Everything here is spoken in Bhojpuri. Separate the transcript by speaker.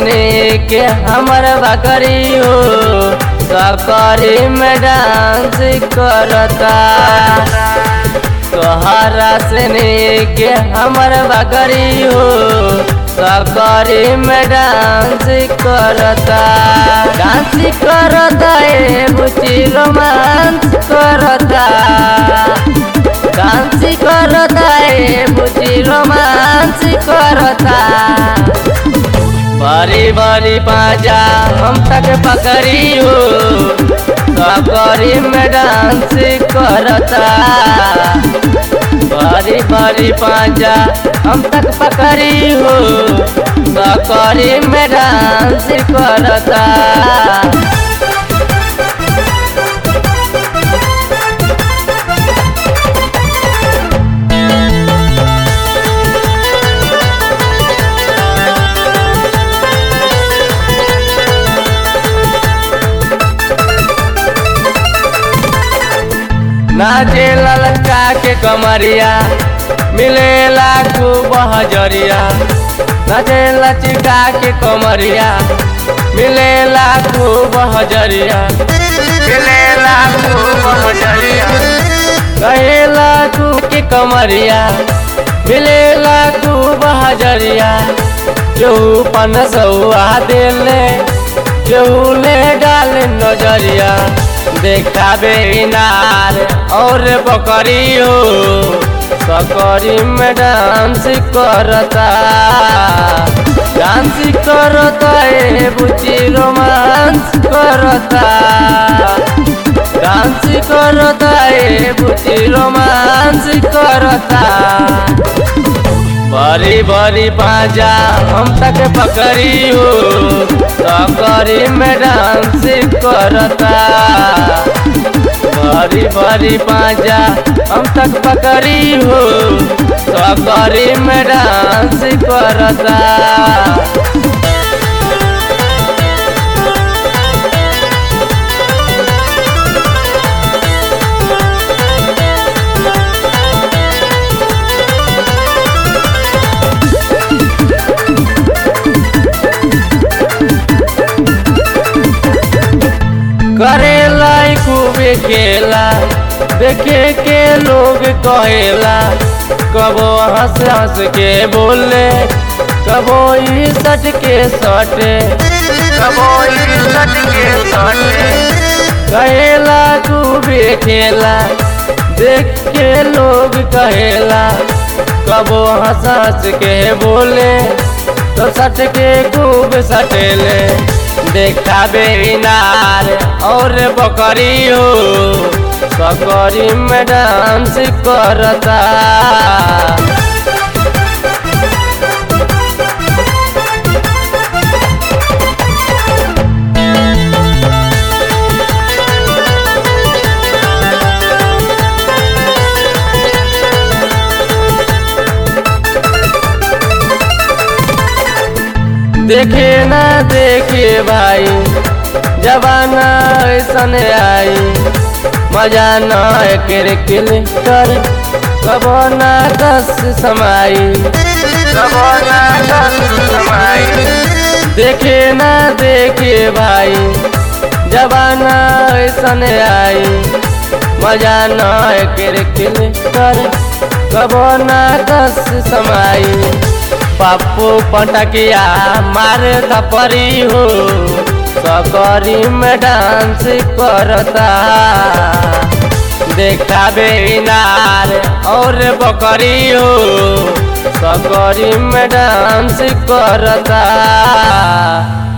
Speaker 1: के हमर बकरी हो सकरी में डांस करता तोहरा सने के हमर बकरी हो सकरी में डांस करता डांस करता ए बुची रोमांस करता डांस करता ए बुची रोमांस करता बड़ी बड़ी पाजा हम तक पकड़ी हो सकरी में डांस करता बड़ी बड़ी पाजा हम तक पकड़ी हो सकरी में डांस करता नाचे ललका के कमरिया मिलेला खूब हजरिया नाचे लचिका के कमरिया मिलेला खूब हजरिया मिलेला खूब हजरिया कहेला तू के कमरिया मिलेला खूब हजरिया केहू पन सौआ दिले केहू ले डाल नजरिया देखाबे इनार और बकरी हो सकरी में डांस करता डांस करता ए बुची रोमांस करता डांस करता ए बुची रोमांस करता बड़ी बड़ी पाजा हम तक पकड़ी हो सकरी में डांस करता बड़ी बड़ी पाजा हम तक पकड़ी हो सकरी में डांस करता करेला खूबे खेला देखे के लोग कहेला कबो हंस हंस के बोले कबो ई सट के सटे कबो ई सट के सटे कहेला खूबे खेला देख के लोग कहेला कबो हंस हंस के बोले तो सट के खूब सटेले देखाबे इनार और बकरी हो सकरी में डांस करता देखे ना देखे भाई जबाना ऐसन आई मजा न कर किल कर कबो ना दस समाई कबो ना दस समाई देखे ना देखे भाई जबाना ऐसन आई मजा न कर किल कर कबो ना दस समाई पप्पू पटकिया मार थपरी हो सकरी में डांस करता देखाबे इनार और बकरी हो सकरी में डांस करता